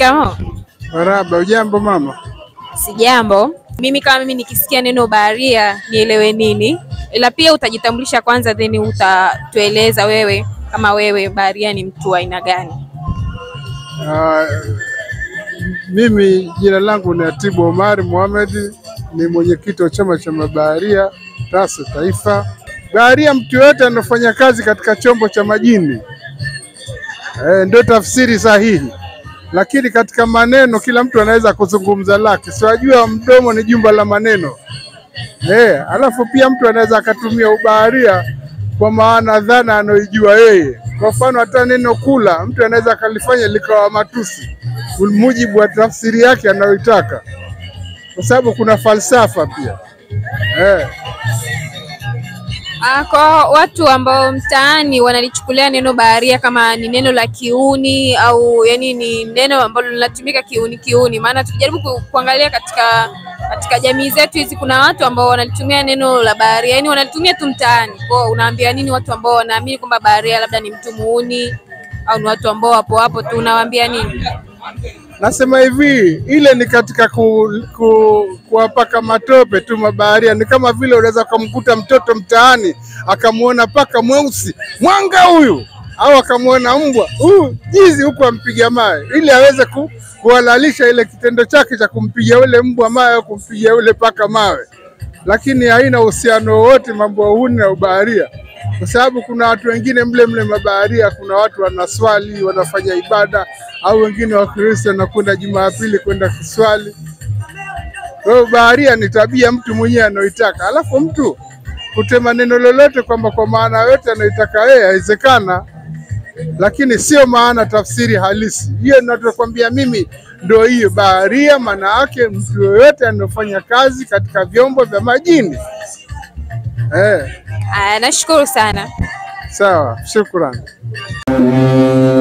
Shikamoo. Marahaba, ujambo mama? Sijambo. Mimi kama mimi nikisikia neno baharia nielewe nini, ila pia utajitambulisha kwanza, then utatueleza wewe kama wewe baharia ni mtu wa aina gani? Ah, mimi jina langu ni Atibu Omari Mohamed, ni mwenyekiti wa chama cha mabaharia TASO Taifa. Baharia mtu yoyote anafanya kazi katika chombo cha majini, eh, ndio tafsiri sahihi, lakini katika maneno kila mtu anaweza kuzungumza lake, siwajua mdomo ni jumba la maneno eh, alafu pia mtu anaweza akatumia ubaharia kwa maana dhana anayoijua yeye. Kwa mfano hata neno kula mtu anaweza akalifanya likawa matusi kwa mujibu wa tafsiri yake anayoitaka, kwa sababu kuna falsafa pia eh. Ah, kwa watu ambao mtaani wanalichukulia neno baharia kama ni neno la kiuni au yani ni neno ambalo linatumika kiuni kiuni, maana tukijaribu ku, kuangalia katika katika jamii zetu hizi kuna watu ambao wanalitumia neno la baharia, yani wanalitumia tu mtaani. Kwa unaambia nini watu ambao wanaamini kwamba baharia labda ni mtu muuni au ni watu ambao wapo hapo tu, unawaambia nini? Nasema hivi, ile ni katika ku, ku, kuwapaka matope tu mabaharia. Ni kama vile unaweza ukamkuta mtoto mtaani akamwona paka mweusi mwanga huyu, au akamwona mbwa huyu jizi huku ampiga mawe, ili aweze ku, kuhalalisha ile kitendo chake cha kumpiga ule mbwa mawe au kumpiga ule paka mawe, lakini haina uhusiano wowote mambo ya uhuni na ubaharia kwa sababu kuna watu wengine mle mle mabaharia, kuna watu wanaswali wanafanya ibada, au wengine Wakristo wanakwenda Jumapili kwenda kuswali. Kwa hiyo baharia ni tabia mtu mwenyewe anayoitaka, alafu mtu kutema neno lolote kwamba kwa maana yote anayoitaka yeye haiwezekana, lakini sio maana tafsiri halisi hiyo. Ninachokwambia mimi ndio hiyo baharia, maana yake mtu yoyote anayofanya kazi katika vyombo vya majini eh. Ah, nashukuru sana. Sawa, shukrani.